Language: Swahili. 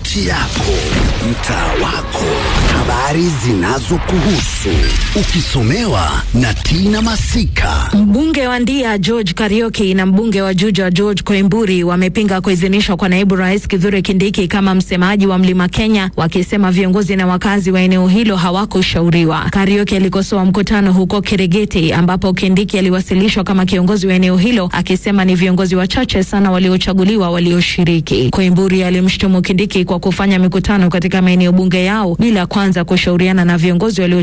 kaunti yako, mtaa wako, habari zinazokuhusu, ukisomewa na Tina Masika. Mbunge wa Ndia George Karioki na mbunge wa Juja George Koimburi wamepinga kuidhinishwa kwa naibu rais Kithure Kindiki kama msemaji wa Mlima Kenya, wakisema viongozi na wakazi wa eneo hilo hawakushauriwa. Karioki alikosoa mkutano huko Kirigiti ambapo Kindiki aliwasilishwa kama kiongozi wa eneo hilo, akisema ni viongozi wachache sana waliochaguliwa walioshiriki. Koimburi alimshutumu Kindiki kwa kufanya mikutano katika maeneo bunge yao bila kwanza kushauriana na viongozi walio